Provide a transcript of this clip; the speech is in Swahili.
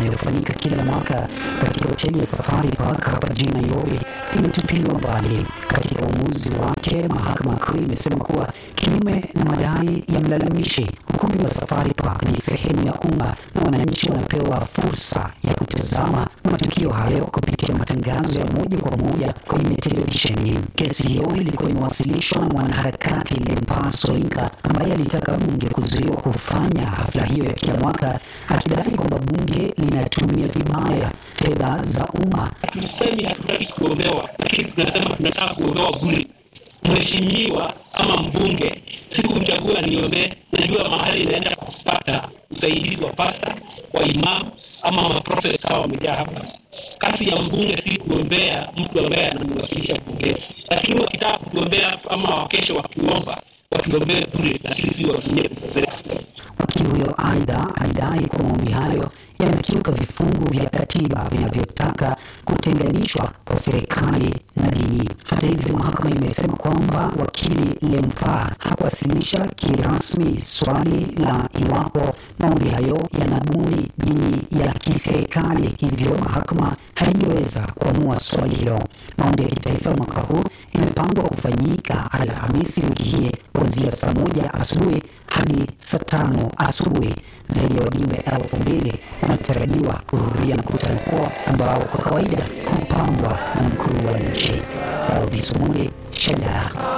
inayofanyika kila mwaka katika hoteli ya Safari Park hapa jijini Nairobi imetupiliwa mbali. Katika uamuzi wake, mahakama kuu imesema kuwa kinyume na madai ya mlalamishi, ukumbi wa Safari Park ni sehemu ya umma na wananchi wanapewa fursa ya kutazama matukio hayo kupitia matangazo ya moja kwa moja kwenye televisheni. Kesi hiyo ilikuwa imewasilishwa na mwanaharakati Lempa Soinka ambaye alitaka bunge kuzuiwa kufanya hafla hiyo ya kila mwaka, akidai kwamba bunge linatumia vibaya fedha za umma. Hatusemi hatutaki kuombewa, lakini tunasema tunataka kuombewa bure. Mheshimiwa ama mbunge, sikumchagua niombee, najua mahali inaenda kupata usaidizi wa pasta, wa imamu ama maprofesa hawa wamejaa hapa. Kazi ya mbunge si kuombea mtu ambaye anamwakilisha bungeni, lakini wakitaka kutuombea ama wakesho wakiomba watuombee bure, lakini si watumie pesa zetu. Wakili huyo aidha alidai kuwa maombi hayo yanakiuka vifungu vya katiba vinavyotaka kutenganishwa kwa serikali na dini. Hata hivyo, mahakama imesema kwamba wakili Lempa hakuwasilisha kirasmi swali la iwapo maombi hayo yanabuni dini ya kiserikali, hivyo mahakama haingeweza kuamua swali hilo. Maombi ya kitaifa mwaka huu imepangwa kufanyika Alhamisi wiki hii kuanzia saa moja asubuhi hadi saa tano asubuhi. Zaidi ya wajumbe elfu mbili wanatarajiwa kuhudhuria mkutano huo ambao kwa kawaida hupangwa na mkuu wa nchi. Elvis Omondi, Shenda.